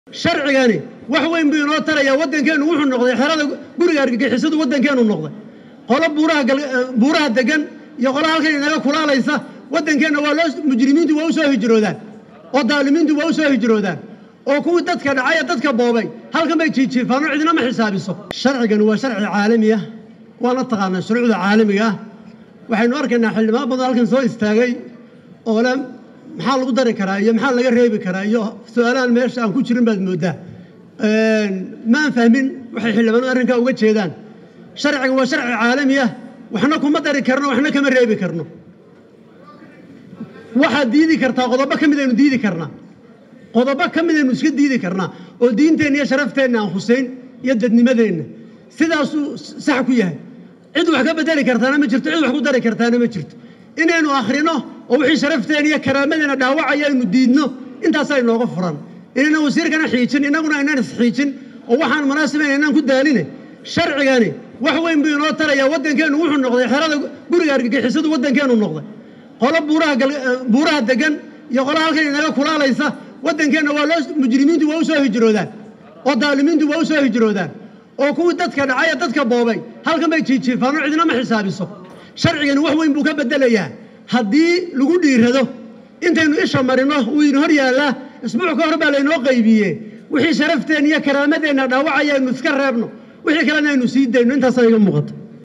sharcigani wax weyn buu inoo tarayaa waddankeennu wuxuu noqday xerada guriga argagixisadu waddankeennu noqday qolo buuraha buuraha degan iyo qolo halkan inaga kulaalaysa waddankeenna waa loo mujrimiintu waa u soo hijroodaan oo daalimiintu waa u soo hijroodaan oo kuwii dadka dhacay ee dadka boobay halkan bay jiijiifaan oo cidina ma xisaabiso sharcigani waa sharci caalami ah waana taqaanaa shuruucda caalamiga ah waxaynu arkaynaa xildhibaan badan halkan soo istaagay oo le maxaa lagu dari karaa iyo maxaa laga reebi karaa iyo su-aalahan meesha aan ku jirin baad mooddaa maan fahmin waxay xildhibaanadu arrinkaa uga jeedaan sharcigan waa sharci caalami ah waxna kuma dari karno waxna kama reebi karno waxaad diidi kartaa qodobo ka midaynu diidi karnaa qodobo ka midaynu iska diidi karnaa oo diinteenna iyo sharafteenna aan husayn iyo dadnimadeenna sidaasuu sax ku yahay cid wax ka bedeli kartaana ma jirto cid wax ku dari kartaana ma jirto inaynu akhrino oo wixii sharafteena iyo karaamadeenna dhaawacaya aynu diidno intaasaa inooga furan inaynan wasiirkana xiijin innaguna aynaan isxiijin oo waxaan munaasibayn aynaan ku daaline sharcigani wax weyn buu inoo tarayaa waddankeennu wuxuu noqday xerada guriga argagixisadu waddankeennu noqday qolo buuraha buuraha degan iyo qolo halkan inaga kulaalaysa waddankeenna waa loo mujrimiintu waa u soo hijroodaan oo daalimiintu waa u soo hijroodaan oo kuwii dadka dhacay ee dadka boobay halkan bay jiijiifaan oo cidina ma xisaabiso sharcigani wax weyn buu ka beddelayaa haddii lagu dhiirado intaynu isha marino wuu ina hor yaallaa isbuuc ka hor baa laynoo qaybiye wixii sharafteen iyo karaamadeenna dhaawacaya aynu iska reebno wixii kalena aynu sii dayno intaasaa iga muuqata